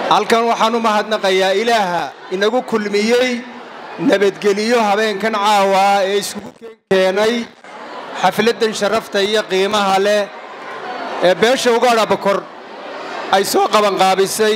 halkan waxaan u mahadnaqayaa ilaaha inagu kulmiyey nabadgeliyo habeenkan caawa ee iskugu keenay xafladdan sharafta iyo qiimaha leh ee beesha ugaadha bokor ay soo qabanqaabisay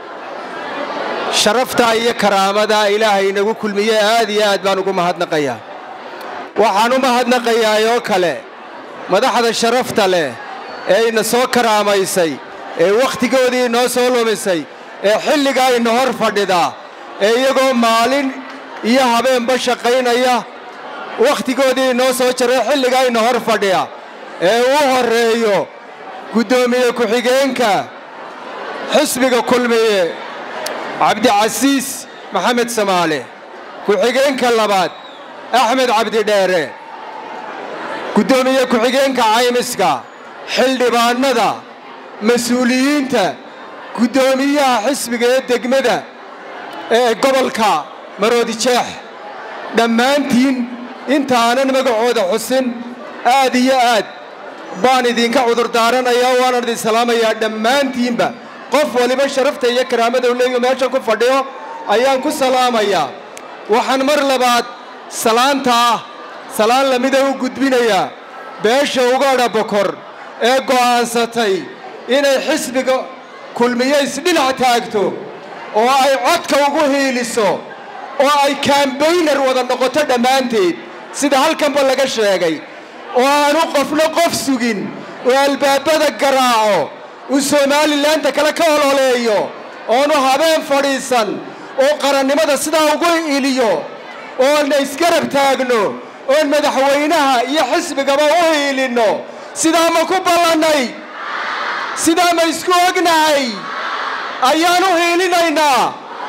sharafta iyo karaamada ilaahay inagu kulmiyey aad iyo aad baan ugu mahadnaqayaa waxaan u mahadnaqayaa oo kale madaxda sharafta leh ee ina soo karaamaysay ee wakhtigoodii inoo soo lumisay ee xilligaa ina hor fadhida ee iyagoo maalin iyo habeenba shaqaynaya wakhtigoodii inoo soo jaray xilligaa ina hor fadhiya ee u horreeyo guddoomiye ku-xigeenka xisbiga kulmiye cabdicasiis maxamed samaale ku-xigeenka labaad axmed cabdidheere guddoomiye ku-xigeenka caymiska xildhibaannada mas-uuliyiinta guddoomiyaha xisbiga ee degmada ee gobolka maroodijeex dhammaantiin intaanan magacooda xusin aad iyo aad baan idinka cudurdaaranayaa waanan idin salaamayaa dhammaantiinba qof waliba sharafta iyo karaamada u leeyo meeshan ku fadhiyo ayaan ku salaamayaa waxaan mar labaad salaanta ah salaan lamida u gudbinayaa beesha ugaadha bokor ee go'aansatay inay xisbiga kulmiye isdhinac taagto oo ay codka ugu hiiliso oo ay kambaynar wada noqoto dhammaanteed sida halkanba laga sheegay oo aanu qofna qof sugin oo albaabada garaaco uu somalilanka kale ka ololeeyo oonu habeen fadhiisan oo qarannimada sidaa ugu iliyo oona isgarab taagno oon madaxweynaha iyo xisbigaba u hiilinno sidaa ma ku ballannay sidaa ma isku ognahay ayaan u hiilinaynaa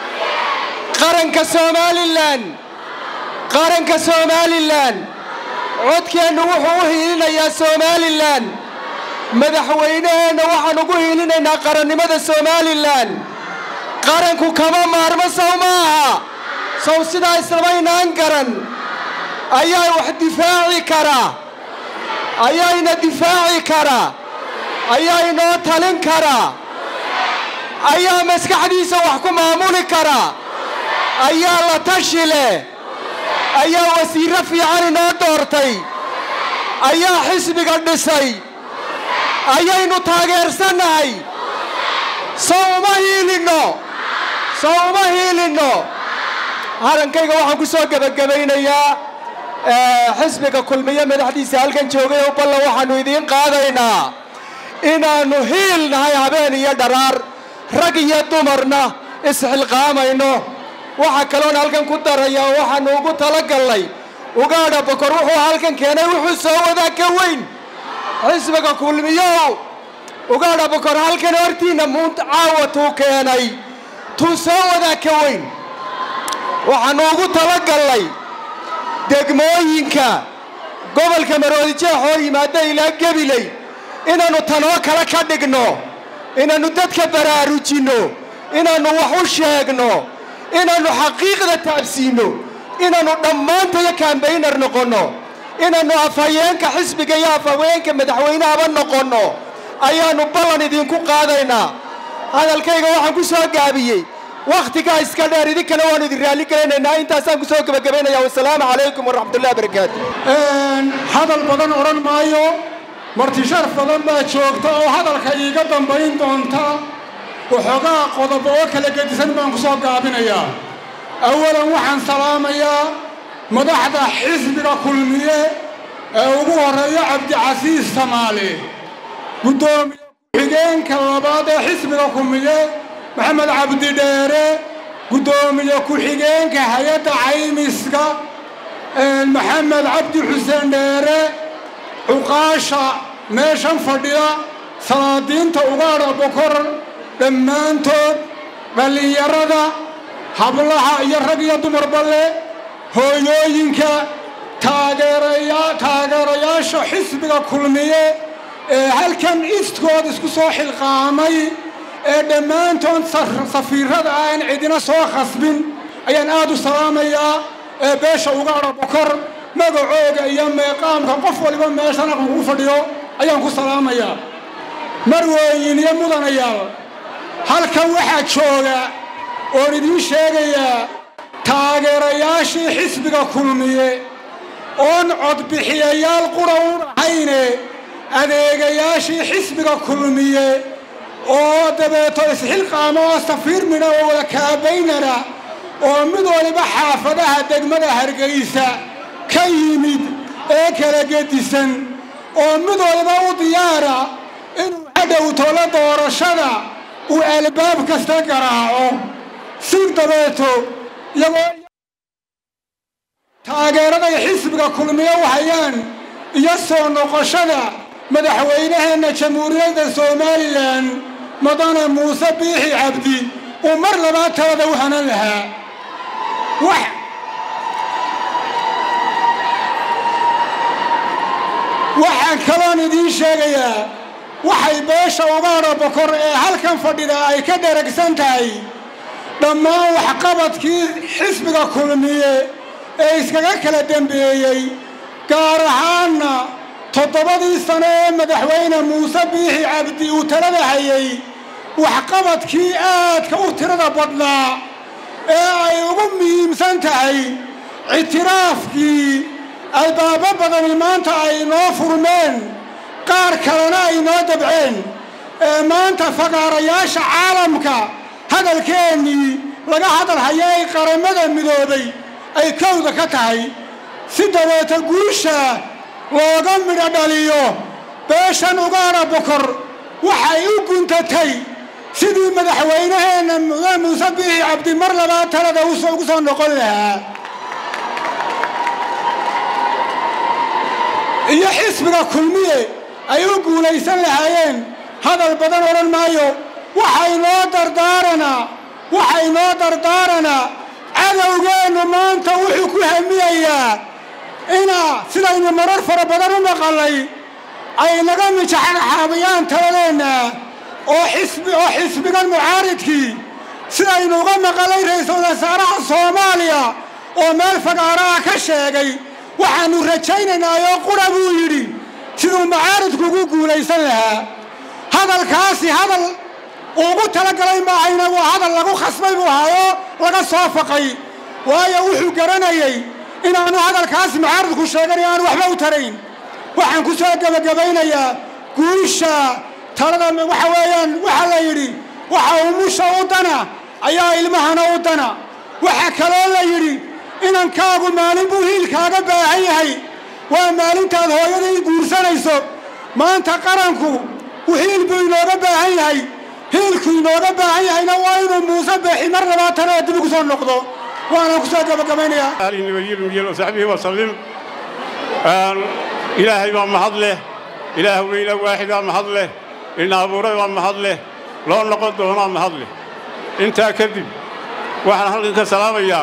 qaranka somalilan qaranka somalilan codkeennu wuxuu u hiilinayaa somalilan madaxweynaheenna waxaan ugu hiilinaynaa qarannimada somalilan qaranku kama maarmo sow maaha sow sidaa islamaynaan garan ayaa wax difaaci kara ayaa ina difaaci kara ayaa inoo talin kara ayaa maskaxdiisa wax ku maamuli kara ayaa la tashi leh ayaa wasiirro fiican inoo doortay ayaa xisbiga dhisay ayaynu taageersannahay sow uma hiilinno sow uma hiilinno harankayga waxaan ku soo gebagabaynayaa xisbiga kulmiye madaxdiisa halkan joogay oo ballan waxaannu idiin qaadaynaa inaannu hiil nahay habeen iyo dharaar rag iyo dumarna isxilqaamayno waxa kaloon halkan ku darayaa waxaannu ugu talagallay ugaadha bokor wuxuu halkan keenay wuxuu soo wadaa ka weyn xisbiga kulmiyow ugaadha bokor halkan hortiinna muun caawatuu keenay tuu soo wadaa ka weyn waxaannu ugu talagallay degmooyinka gobolka maroodijeex oo yimaada ilaa gebiley inaannu tanoo kale ka dhigno inaannu dadka baraarujinno inaannu wax u sheegno inaannu xaqiiqda taabsiinno inaannu dhammaantayo kambaynar noqonno inaannu afhayeenka xisbiga iyo afhaweenka madaxweynahaba noqonno ayaannu ballan idinku qaadaynaa hadalkayga waxaan ku soo gaabiyey wakhtigaa iska dheer idinkana waannu idin raalli gelinaynaa intaasaan ku soo gebagabaynaya wasalaamu calaykum waraxmatullahi barakaatu hadal badan odhan maayo marti sharaf badan baa joogta oo hadalka iiga dambayn doonta waxoogaa qodobo oo kala gedisan baan ku soo gaabinayaa awalan waxaan salaamayaa madaxda xisbiga kulmiye ee ugu horreeya cabdicasiis samaale guddoomiye ku-xigeenka labaad ee xisbiga kulmiye maxamed cabdidheere guddoomiye ku-xigeenka hay-adda caymiska maxamed cabdi xuseen dheere cuqaasha meeshan fadhiya salaadiinta ugaadha bokor dhammaantood dhallinyarada hablaha iyo rag iyo dumarba leh hooyooyinka taageerayaasha xisbiga kulmiye ee halkan istkood isku soo xilqaamay ee dhammaantood safiirada ah aan cidina soo khasbin ayaan aad u salaamayaa ee beesha ugaadha bokor magacooga iyo meeqaamka qof waliba meeshan aqan ugu fadhiyo ayaan ku salaamayaa marweyn iyo mudanayaal halkan waxaa jooga oon idiin sheegayaa taageerayaashii xisbiga kulmiye oon codbixiyayaal qura u dhahayne adeegayaashii xisbiga kulmiye oo dabeeto isxilqaamo oo safiir midha oo wada kaabaynana oo mid waliba xaafadaha degmada hargaysa ka yimid ee kala gedisan oo mid waliba u diyaara inuu hadhowtolo doorashada uu albaab kasta garaaco si dabeeto iyagoo taageeraday xisbiga kulmiye u hayaan iyo soo noqoshada madaxweynaheenna jamhuuriyadda somalilan madane muuse biixi cabdi uu mar labaad talada u hanan lahaa waxaan kaloon idiin sheegayaa waxay beesha ugaadha bokor ee halkan fadhida ay ka dheragsan tahay dhammaan waxqabadkii xisbiga kulmiye ee iskaga kala dembeeyey gaar ahaanna toddobadii sano ee madaxweyne muuse biixi cabdi uu talada hayay waxqabadkii aadka u tirada badnaa ee ay ugu muhiimsan tahay ictiraafkii albaabo badani maanta ay noo furmeen qaar kalena ay noo dabceen ee maanta fagaarayaasha caalamka hadalkeennii laga hadal hayo ay qaramada midoobay ay kowda ka tahay si dabeeta guusha looga midho dhaliyo beeshan ugaadha bokor waxay u guntatay sidii madaxweynaheenna mudane muuse biixi cabdi mar labaad talada ugu soo noqon lahaa iyo xisbiga kulmiye ay u guulaysan lahaayeen hadal badan odhan maayo waxaynoo dardaaranaa waxaynoo dardaaranaa cadowgeennu maanta wuxuu ku hamiyayaa inaa sidaynu marar fara badan u maqalay ay naga mijaxaxaabayaan taladeenna oo xisbi oo xisbigan mucaaridkii sidaynu uga maqalay ra-iisul wasaaraha soomaaliya oo meel fagaaraha ka sheegay waxaannu rajaynaynaaoo qura buu yidhi siduu mucaaridku ugu guulaysan lahaa hadalkaasi hadal ugu talagalay maahayna waa hadal lagu khasbay buu ahaayoo laga soo faqay waayo wuxuu garanayay inaanu hadalkaasi mucaaridku sheegan aanu waxba u tarayn waxaan ku soo gebagabaynayaa guusha talada waxa weeyaan waxaa la yidhi waxa umusha u dana ayaa ilmahana u dana waxaa kaloo la yidhi inankaagu maalin buu hiilkaaga baahan yahay waa maalintaad hooyadii guursanayso maanta qaranku hiil buu inooga baahan yahay hiilku inooga baahan yahayna waa inuu muuse beexi mar labaatanada dib ugu soo noqdo waanaan ku soo gabagabaynayaa saxbihi wasalim ilaahay baa mahad leh ilaah weyna waaxidaa mahad leh ina abuuray baa mahad leh loo noqon doonaa mahad leh intaa kadib waxaan halkan ka salaamayaa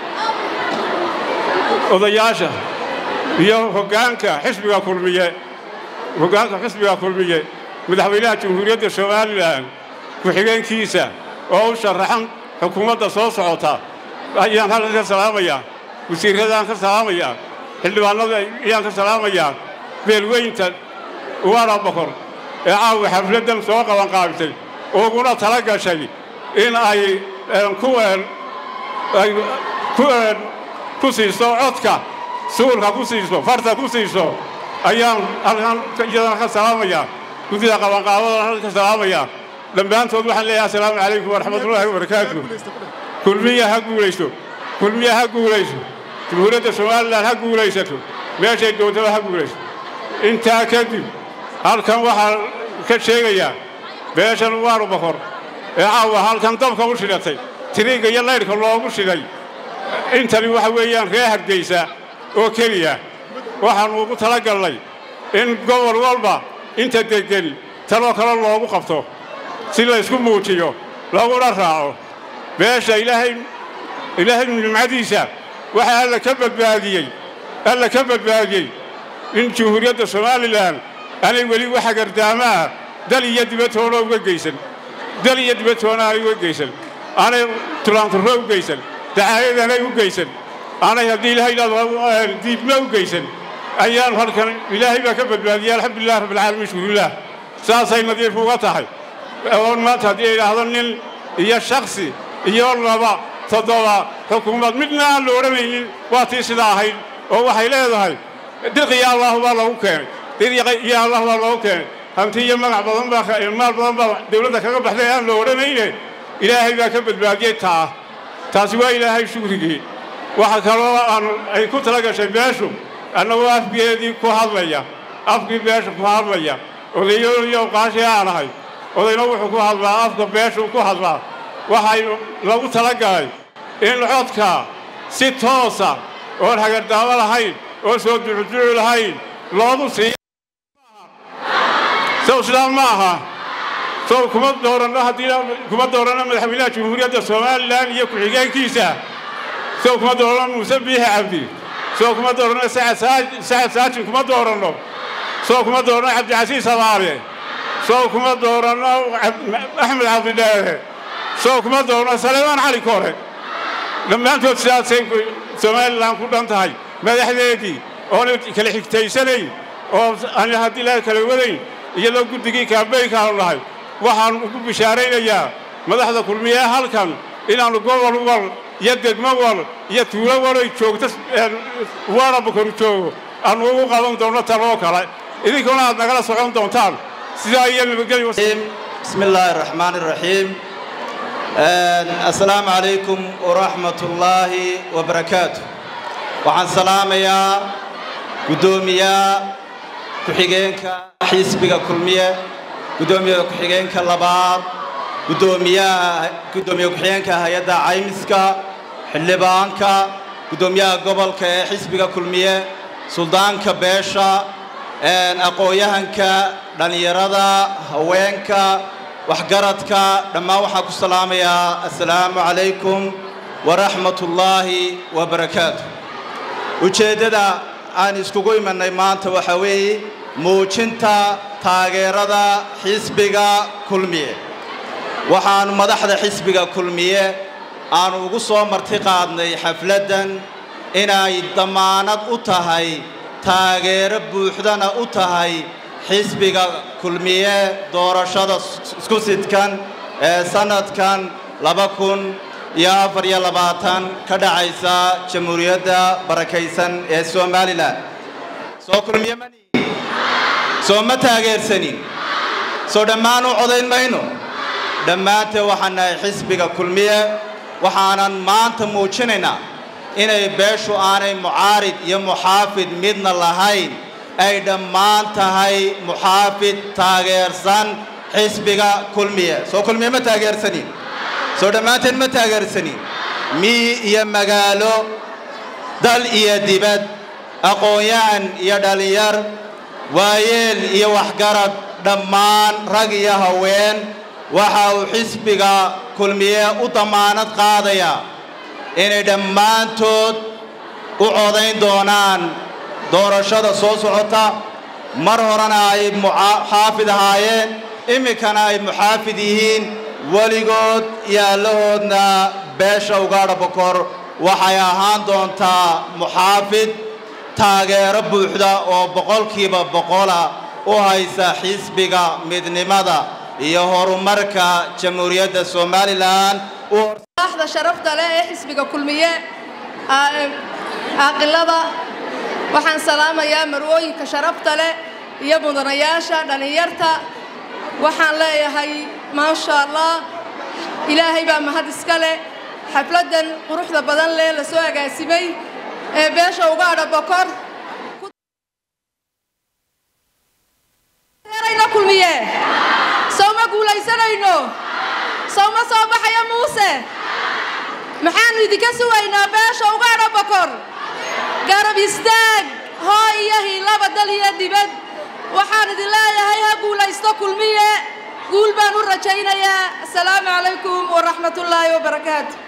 odayaasha iyo hoggaanka xisbiga kulmiye hoggaanka xisbiga kulmiye madaxweynaha jamhuuriyadda somalilan ku-xigeenkiisa oo u sharaxan xukuumadda soo socota ayaan halkan ka salaamayaa wasiirradaan ka salaamayaa xildhibaanada ayaan ka salaamayaa beelweynta ugaadha bokor ee caawa xafladdan soo qabanqaabisay uguna tala gashay in ay ku siiso codka suulka ku siiso farta ku siiso ayaan halkan iyadana ka salaamayaa guddida qabanqaabadana halkan ka salaamayaa dhammaantood waxaan leeyahay assalaamu calaykum waraxmatullaahi wabarakaatu kulmiya ha guulayso kulmiya ha guulayso jamhuuriyadda somalilan ha guulaysato meeshay doontaba ha guulayso intaa kadib halkan waxaa ka sheegayaa beeshan ugaadhu bokor ee caawa halkan dabka u shidhatay tiriigga iyo laydhka loogu shidhay intani waxa weeyaan ree hargaysa oo keliya waxaannu ugu tala galnay in gobol walba inta deggen taloo kale loogu qabto si laysku muujiyo laguna raaco beesha ilaahay ilaahay nimcadiisa waxaa alla ka badbaadiyey alla ka badbaadiyey in jamhuuriyadda somalilan aanay weli waxa gardaamaah dal iyo dibadtoona uga geysan dal iyo dibadtoona aanay uga geysan aanay tulaanturro u geysan dacaayadanay u geysan aanay haddii ilahay idhahdo diibma u geysan ayaan halkan ilaahay baa ka badbaadiyey alxamdulilah rabbilcaalamiin shukurilah saasay nadiif uga tahay oon maanta haddii ay idhaahdo nin iyo shakhsi iyo laba toddoba xukuumad midna aan la odhanaynin waa tii sidaa ahayd oo waxay leedahay dirqiya allahu baa loogu keenay dirqiya allah baa loogu keenay hanti iyo magac badan baa maal badan baa dawladda kaga baxday aan la odhanayne ilaahay baa ka badbaadiyey taa taasi waa ilaahay shukrigii waxa kaloo aan ay ku tala gashay beeshu annagoo afgeedii ku hadlaya afkii beesha ku hadlaya odayadoodiyo qaashii aan ahay odayna wuxuu ku hadlaa afka beeshuu ku hadlaa waxay lagu tala galay in codka si toosa oon hagardaamo lahayn oo soo ducuducu lahayn loogu siiyo sow sidaa ma aha sow kuma dooranno haddii kuma dooranno madaxweynaha jamhuuriyadda somalilan iyo ku-xigeenkiisa sow kuma dooranno muuse biixi cabdi sow kuma dooranno sacad saajin kuma dooranno sow kuma dooranno cabdicasiis abaare sow kuma dooranno axmed cabdidheere sow kuma dooranno saleemaan cali kore dhammaantood sidaasay somalilan ku dhan tahay madaxdeedii oona kala xigtaysanayn oo aan haddii la kala wadayn iyadoo guddigii kaambeynkaanu nahay waxaan ugu bishaaraynayaa madaxda kulmiye halkan inaannu gobol wal iyo degmo wal iyo tuulo walay joogto waana bukaru joogo aannu ugu qaban doonno taloo kale idinkuna aad nagala socon doontaan sidaa iyo nabadgelyo bismi illaahi araxmaan iraxiim assalaamu calaykum waraxmat ullaahi wabarakaatu waxaan salaamayaa guddoomiyaha ku-xigeenka xisbiga kulmiye guddoomiyaha ku-xigeenka labaad guddoomiyaha guddoomiye ku-xigeenka hay-adda caymiska xildhibaanka guddoomiyaha gobolka ee xisbiga kulmiye suldaanka beesha aqoon-yahanka dhallinyarada haweenka waxgaradka dhammaan waxaan ku salaamayaa assalaamu calaykum waraxmat ullaahi wabarakaatu ujeeddada aan iskugu imannay maanta waxaa weeye muujinta taageerada xisbiga kulmiye waxaannu madaxda xisbiga kulmiye aannu ugu soo marti qaadnay xafladdan inay dammaanad u tahay taageero buuxdana u tahay xisbiga kulmiye doorashada isku sidkan ee sannadkan laba kun iyo afar iyo labaatan ka dhacaysa jamhuuriyadda barakaysan ee somalilan soo kulmiye mani soo ma taageersanin soo dhammaan u codayn mayno dhammaanteen waxaan nahay xisbiga kulmiye waxaanan maanta muujinaynaa inay beeshu aanay mucaarid iyo muxaafid midna lahayn ay dhammaan tahay muxaafid taageersan xisbiga kulmiye soo kulmiye ma taageersanin soo dhammaanteen ma taageersanin miyi iyo magaalo dal iyo dibad aqoon-yahan iyo dhallinyar waayeel iyo waxgarad dhammaan rag iyo haween waxa uu xisbiga kulmiye u dammaanad qaadayaa inay dhammaantood u codayn doonaan doorashada soo socota mar horena ay muxaafid ahaayeen iminkana ay muxaafid yihiin weligood iyo allahoodna beesha ugaadha bokor waxay ahaan doontaa muxaafid taageero buuxda oo boqolkiiba boqola u haysa xisbiga midnimada iyo horumarka jamhuuriyadda somalilan madaxda sharafta leh ee xisbiga kulmiye caaqilada waxaan salaamayaa marwooyinka sharafta leh iyo mudanayaasha dhallinyarta waxaan leeyahay maasha allah ilaahay baa mahad iska leh xafladdan quruxda badan leh la soo agaasimay ee beesha ugaadha bokor kulmiye sowma guulaysanayno sowma soo baxayo muuse maxaannu idinka sugaynaa beesha ugaadha bokor garab istaag hoo iyo hiilaba dal iyo dibad waxaan idin leeyahay ha guulaysto kulmiye guul baan u rajaynayaa asalaamu calaykum waraxmatullaahi wabarakaatu